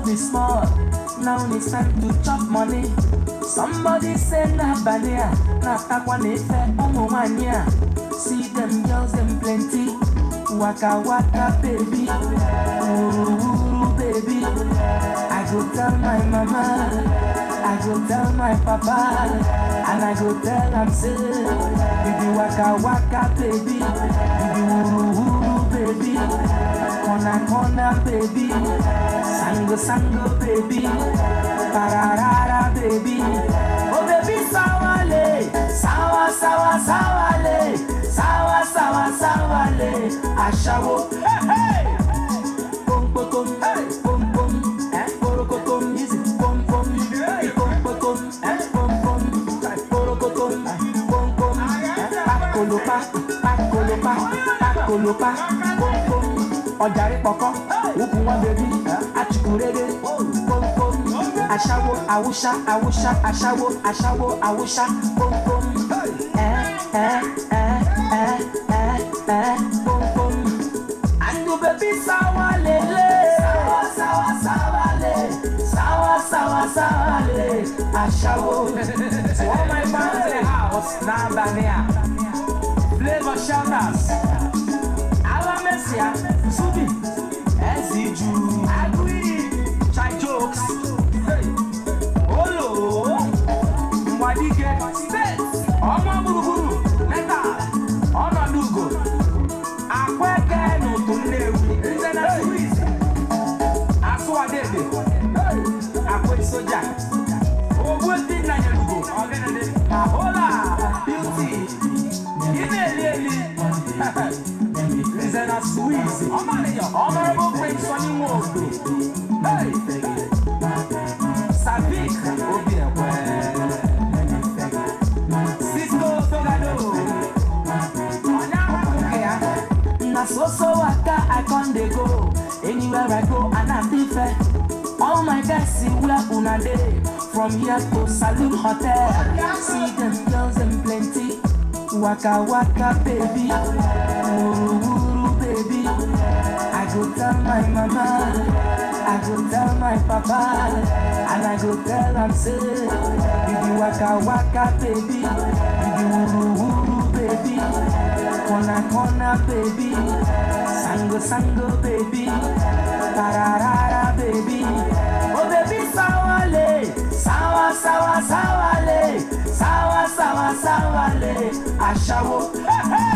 me small. Now it's time to chop money. Somebody say na bania, na takwa nefe umu mania. See them girls them plenty. Waka waka baby, uru uru baby. I go tell my mama, I go tell my papa, and I go tell am say, you be waka waka baby, you be uru uru baby, corner corner baby, sango sango baby, pararara baby, oh baby sawale, sawa sawa sawale, sawa sawa sawale, ashawo, hey hey. Pom pom pom, hey, pom pom, eh, porokotom, easy, pom pom, eh, pom pom pom, eh, pom pom, eh, porokotom, pom pom, eh, pakolopa, pakolopa, pakolopa, pom pom, ọjàre pọkọ, ukwu wọn bèbí, achukwurere, pom pom, aṣáwo, awúṣá, awúṣá, aṣáwo, aṣáwo, awúṣá, pom pom, ẹ ẹ ẹ ẹ ẹ ẹ pom pom. And the baby sawa lele Sawa sawa sawa le Sawa sawa sawa le Ashawo To all my fans in the house Now Bania Flavor shouters Ala Messia Subi Eziju Agui Chai jokes Hey Olo Mwadige States Ọmọ gburugburu Metal Ọnọdụ ugo akweke n'ụtụ nnewi nze na swiss asụwadede akwe soja ogbueti nanyelugo ahola beauty ị na-eli eli nze na swiss honorable prince sonny nwodo Hey! savik obiekwe cisco togado Na so so waka I con dey go Anywhere I go and I dey fair All my guys see where una dey From here to Saloon Hotel See them girls them plenty Waka waka baby Uru uru baby I go tell my mama I go tell my papa And I go tell am say You be waka waka baby You be uru uru baby Corner corner baby Sango sango baby Pararara baby Oh baby sawale Sawa sawa sawale Sawa sawa sawale Ashawo hey, hey.